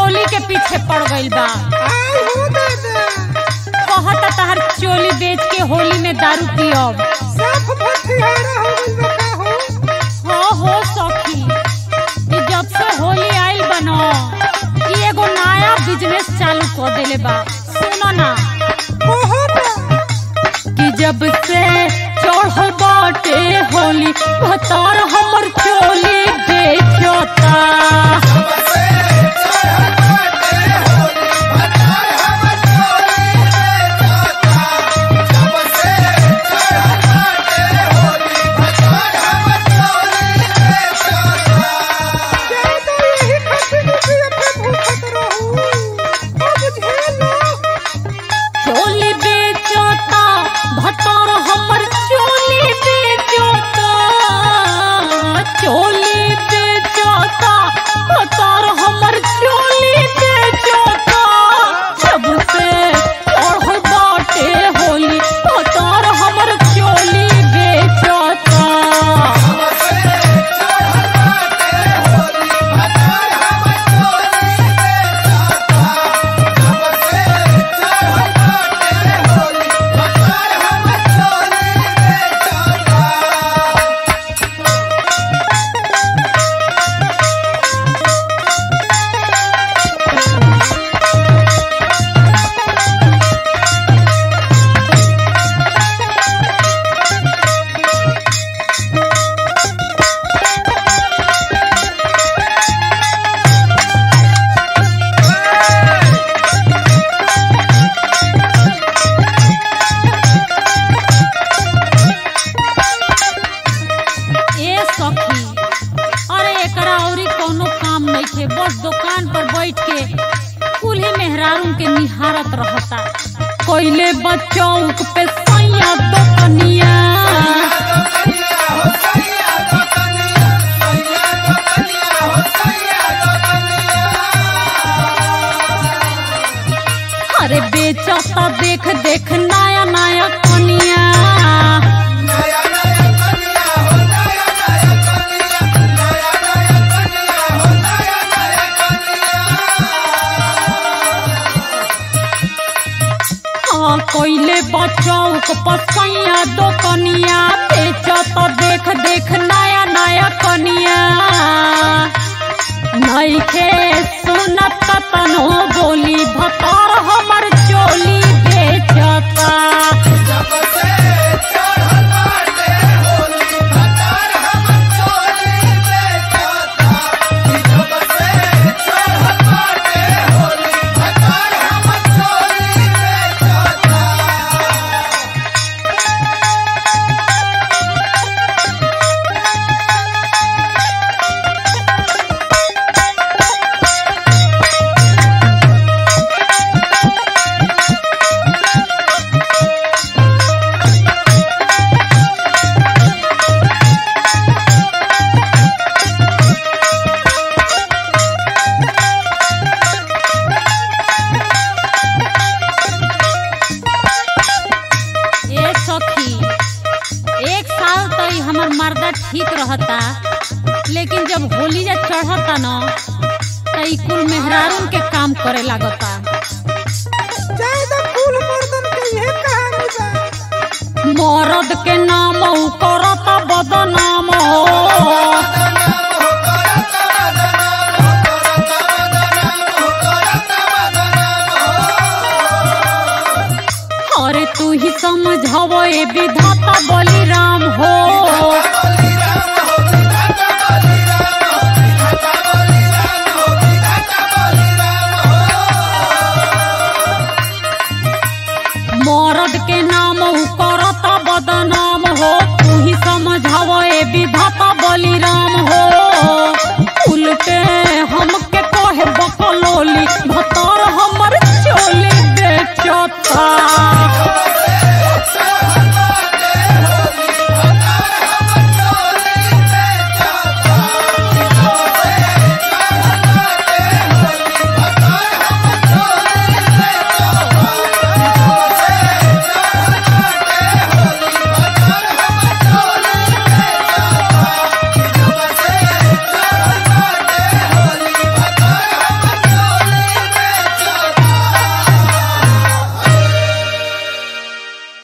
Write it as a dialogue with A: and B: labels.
A: चोली के पीछे पड़ गइल बा
B: आई हो दादा
A: कहता तहर चोली बेच के होली में दारू पियब
B: साफ भटियारा हो गइल बा का हो
A: हाँ हो सखी ई जब से होली आइल बनो ई एगो नया बिजनेस चालू कर देले बा सुनो ना
B: ओहो ना
A: कि जब से चढ़ल बाटे होली भतार हमर चोली बेचता
B: ज्यादा यही खातिर कि अपने भूखत रहू अब झेलो
A: चोली बेचता भतार हमर चोली बेचता चोली बेचता भतार हमर चोली बेचता जब से चढ़ल बाटे होली भतार हमर चोली बेचता ए सखी अरे एकरा औरी कोनो काम नहीं थे बस दुकान पर बैठ के कुल्हे मेहरारू के निहारत रहता कोइले बचौक पे सैया दुकनिया अरे बेचता देख देख नया नया कनिया हाँ कोइले बचौक पसैया दो कनिया बेचत देख देख नया नया कनिया नइखे सुनत कतनो बोली भतार हमर चोली बेचता ए सखी एक साल तो ई हमर मर्दा ठीक रहता लेकिन जब होली जा चढ़ता न त ई कुल मेहरारून के काम करे लागता
B: ज्यादा फूल मर्दन के यह कहानी बा
A: मरद के नाम उ करता बदनाम हो अरे तू ही समझव ए विधाता बलिराम हो मरद के नाम उ करता बदनाम हो तू ही समझव ए विधाता बलिराम